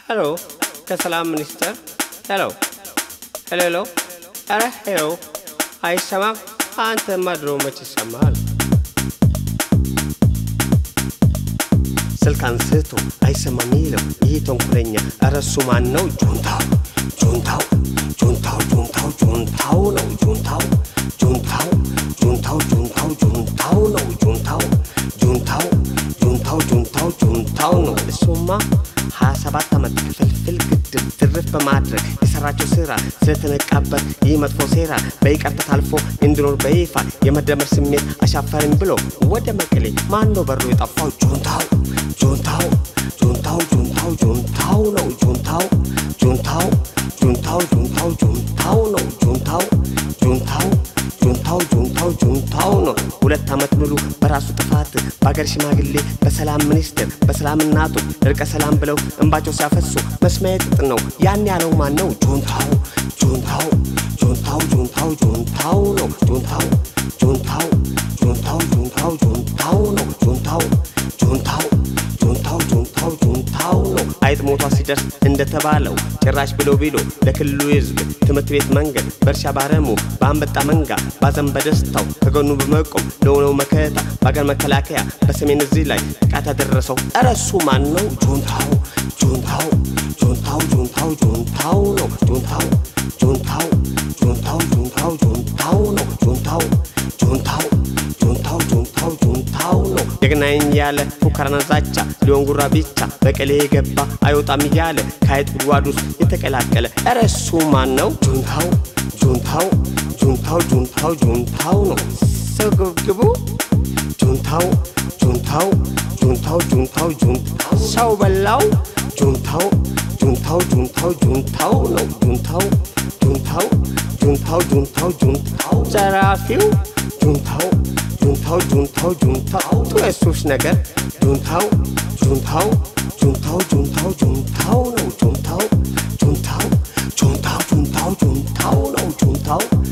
ሄሎ ከሰላም ሚኒስቴር ሄሎ ሄሎ ሄሎ ኧረ ሄሎ አይሰማም አንተማ ድሮ መች ይሰማል ስልክ አንስቶ አይሰማም ይለው ይህ ተንኮለኛ ኧረ እሱ ማን ነው ጁንታው ጁንታው ጁንታው ጁንታው ጁንታው ነው ጁንታው ጁንታው ጁንታው ጁንታው ጁንታው ነው ጁንታው ጁንታው ጁንታው ጁንታው ጁንታው ነው እሱማ ሀያ ሰባት ዓመት ፍልፍል ግድብ ትርፍ በማድረግ የሰራቸው ስራ ስለተነቃበት ይህ መጥፎ ሴራ በይቅርታ ታልፎ እንዲኖር በይፋ የመደመር ስሜት አሻፈረኝ ብሎ ወደ መቀሌ ማን ነው በሩ የጠፋው ጁንታው ጁንታው ጁንታው ጁንታው ጁንታው ነው ጁንታው ጁንታው ጁንታው ጁንታው ጁንታው ነው ጁንታው ጁንታው ጁንታው ጁንታው ጁንታው ነው ሁለት ዓመት ሙሉ በራሱ ጥፋት በአገር ሽማግሌ በሰላም ሚኒስቴር በሰላም እናቱ እርቀ ሰላም ብለው እንባቸው ሲያፈሱ መስሚያ ጥጥ ነው ያን ያለው ማን ነው ጁንታው ጁንታው ጁንታው ጁንታው ጁንታው ነው ጁንታው ጁንታው ጁንታው ጁንታው ጁንታው ነው ጁንታው ጁንታው ጁንታው ጁንታው ጁንታው ነው አይጥ ሞቷ ሲደርስ እንደተባለው ጭራሽ ብሎ ቢሎ ለክልሉ ህዝብ ትምህርት ቤት መንገድ በእርሻ ባረሙ በአንበጣ መንጋ ባዘን በደስታው ከጎኑ በመቆም ለሆነው መከታ በአገር መከላከያ በሰሜን እዚህ ላይ ጥቃት ያደረሰው ኧረ እሱ ማን ነው ጁንታው ጁንታው ጁንታው ጁንታው ጁንታው ነው ጁንታው ጁንታው ጁንታው ጁንታው ጁንታው ነው ጁንታው ጁንታው ጁንታው ጁንታው ጁንታው ነው ጀግናኝ ያለ ፉከራና ዛቻ ሊሆን ጉራ ብቻ በቀሌ የገባ አይወጣም እያለ ከአይጥ ጉድጓድ ውስጥ የተቀላቀለ ኧረ እሱ ማን ነው ጁንታው ጁንታው ጁንታው ጁንታው ጁንታው ነው ስግብግቡ ጁንታው ጁንታው ጁንታው ጁንታው ጁንታው ሰው በላው ጁንታው ጁንታው ጁንታው ጁንታው ነው ጁንታው ጁንታው ጁንታው ጁንታው ጁንታው ዘራፊው ጁንታው ጁንታው ጁንታው ጁንታው የሱስ ነገር ጁንታው ጁንታው ጁንታው ጁንታው ጁንታው ነው ጁንታው ጁንታው ጁንታው ጁንታው ጁንታው ነው ጁንታው